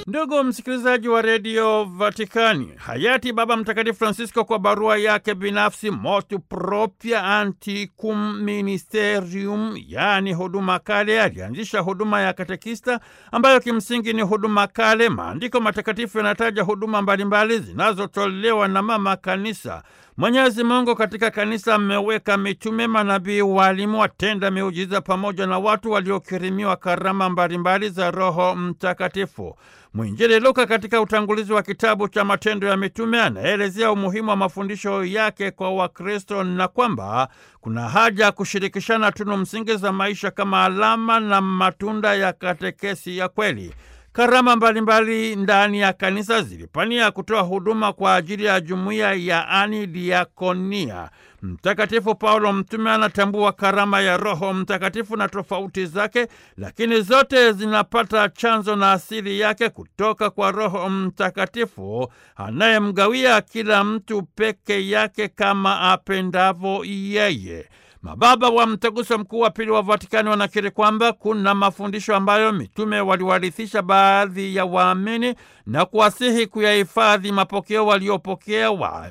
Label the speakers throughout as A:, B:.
A: Ndugu msikilizaji wa redio Vatikani, hayati Baba Mtakatifu Francisco kwa barua yake binafsi Motu Propria Antiquum Ministerium, yaani huduma kale, alianzisha huduma ya katekista ambayo kimsingi ni huduma kale. Maandiko matakatifu yanataja huduma mbalimbali zinazotolewa na mama kanisa. Mwenyezi Mungu katika kanisa ameweka mitume, manabii, walimu, watenda miujiza pamoja na watu waliokirimiwa karama mbalimbali za Roho Mtakatifu. Mwinjili Luka katika utangulizi wa kitabu cha Matendo ya Mitume anaelezea umuhimu wa mafundisho yake kwa Wakristo na kwamba kuna haja ya kushirikishana tunu msingi za maisha kama alama na matunda ya katekesi ya kweli. Karama mbalimbali ndani ya kanisa zilipania kutoa huduma kwa ajili ya jumuiya yaani diakonia. Mtakatifu Paulo mtume anatambua karama ya Roho Mtakatifu na tofauti zake, lakini zote zinapata chanzo na asili yake kutoka kwa Roho Mtakatifu anayemgawia kila mtu peke yake kama apendavyo yeye. Mababa wa Mtaguso Mkuu wa Pili wa Vatikani wanakiri kwamba kuna mafundisho ambayo mitume waliwarithisha baadhi ya waamini na kuwasihi kuyahifadhi mapokeo waliopokea,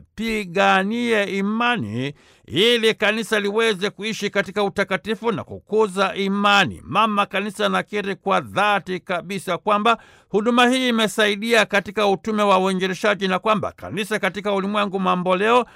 A: wapiganie imani ili kanisa liweze kuishi katika utakatifu na kukuza imani. Mama Kanisa anakiri kwa dhati kabisa kwamba huduma hii imesaidia katika utume wa uinjilishaji na kwamba kanisa katika ulimwengu mamboleo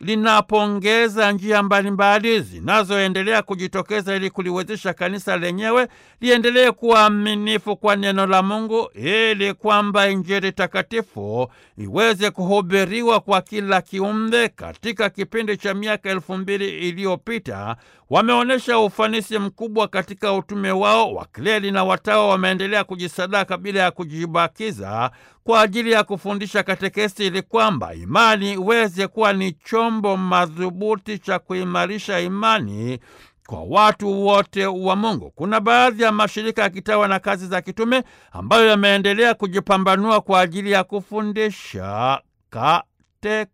A: linapongeza njia mbalimbali zinazoendelea kujitokeza ili kuliwezesha kanisa lenyewe liendelee kuwa aminifu kwa neno la Mungu ili kwamba Injili takatifu iweze kuhubiriwa kwa kila kiumbe. Katika kipindi cha miaka elfu mbili iliyopita wameonyesha ufanisi mkubwa katika utume wao. Wakleri na watawa wameendelea kujisadaka bila ya kujibakiza kwa ajili ya kufundisha katekesi ili kwamba imani iweze kuwa ni chombo madhubuti cha kuimarisha imani kwa watu wote wa Mungu. Kuna baadhi ya mashirika ya kitawa na kazi za kitume ambayo yameendelea kujipambanua kwa ajili ya kufundisha katekesi.